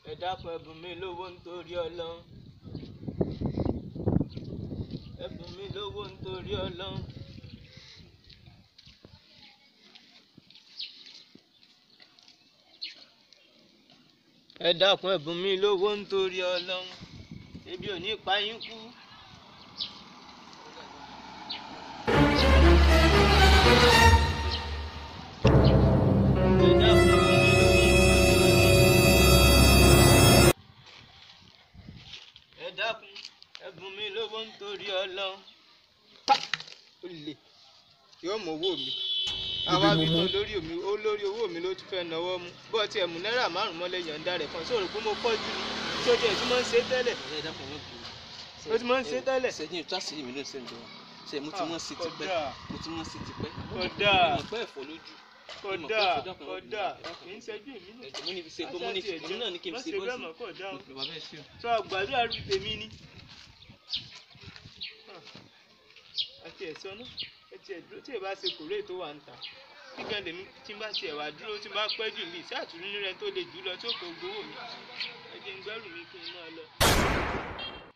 ẹ dákun ẹbùn mi lówó nítorí Ọlọ́run ẹbùn mi lówó nítorí Ọlọ́run. ẹ dákun ẹbùn mi lówó nítorí Ọlọ́run ebi ò ní pa yín kú. Ẹ dákun ẹbùn mi lówó nítorí Ọlọ́run. ẹ dákun ẹbùn mi lówó nítorí Ọlọ́run. ó lè yóò mọ owó mi àwọn abitọ lórí omi ó lórí owó mi ló tún fẹ́ náwó mú bó tiẹ̀ mú náírà márùn mọ́lẹ̀ yọ̀ǹda rẹ̀ kan sóòrò pé mo pọ́jú ni sójú ẹ̀ tí mo ń ṣe tẹ́lẹ̀ ọ̀rẹ́ ẹ dákun ẹ má bínú. ó ti máa ń ṣe tẹ́lẹ̀. ṣẹ́yìn tó àṣírí mi ló ń ṣe ń jọ ṣe mo ti mọ̀ sí Ah, tipẹ́ kódà. mo ti mọ̀ sí tipẹ́ Kódà. mo pẹ́ ẹ̀fọ́ lójú kódà kódà kì í ṣẹ́jú èmi náà. ẹ̀jẹ̀ mo ní fi ṣe pé mo ní fi mo náà ní kí n má ṣe ṣe bẹ́ẹ̀ bọ́ọ̀sì mọ́ kódà o. bàbá bẹ́ẹ̀ ṣe o. sọ àgbàdo àrùn tèmi ni. àti ẹ̀sọ́ náà ẹ tiẹ̀ dúró tí ẹ bá ṣe kòrè tó wà ń ta kíkẹ́ lèmi tí n bá tiẹ̀ wá dúró tí n bá pẹ́ jù mí sí àtúnú rẹ tó le jù lọ tí ó kò gbowó mi ẹ jẹ́ n gbẹ́rù mi kí n máa lọ.